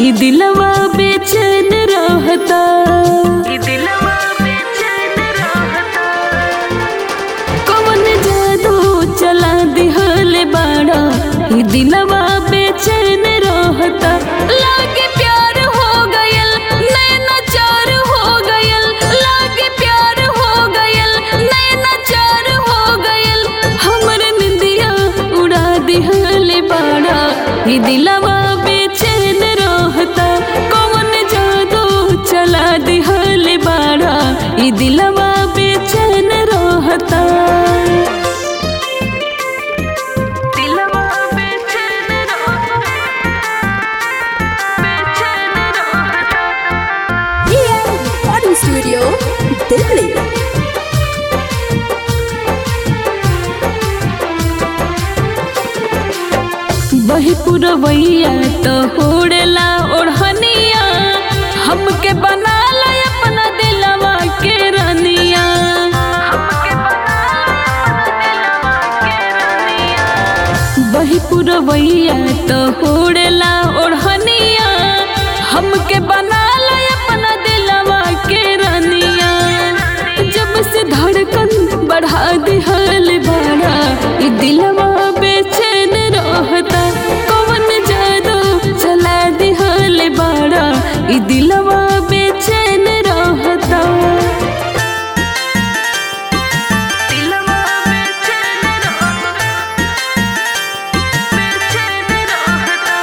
ई दिलवा बेचैन रहता ई दिलवा बेचैन रहता कवन जादू चला दिहले बाड़ा ई दिलवा बेचैन रहता लागे प्यार हो गयल नैना चार हो गयल लागे प्यार हो गयल नैना चार हो गयल हमर निंदिया उड़ा दिहले बाड़ा ई दिलवा बेचैन रहता कवन जादू चला दिहले बाड़ा ई दिलवा बेचैन रहता दिलवा बेचैन रहता बेचैन रहता रिकॉर्डिंग स्टूडियो दिल्ली वही पुरवैया तो होड़ेला ओढ़निया हमके बना ला अपना दिलवा के रनिया हमके बना दिलवा के रनिया वही पुरवैया तो होड़ेला ओढ़निया हमके बना ला अपना दिलवा के रनिया जब से धड़कन बढ़ा दिहल बाड़ा ई दिलवा बेचैन रहता कवन जादू चला दिहल बाड़ा ई दिलवा बेचैन रहता दिलवा बेचैन रहता बेचैन रहता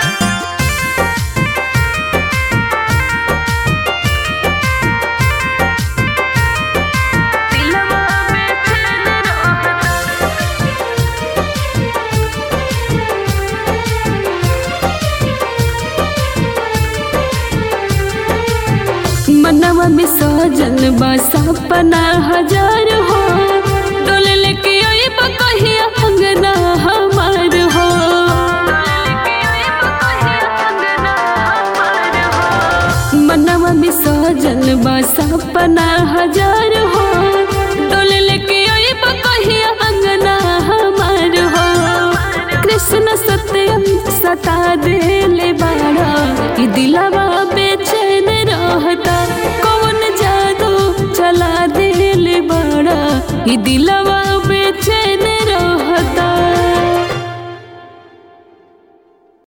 दिलवा बेचैन रहता मनवा में सजन बा सपना हजार हो डोल लेके अइब कहिया अंगना हमार हो मनवा में सजन बा सपना हजार हो डोल लेके अइब कहिया अंगना हमार हो कृष्ण सत्यम सता देले बाड़ा ई दिलवा बेचैन रहता कौन जादू चला देले बाड़ा ई दिलवा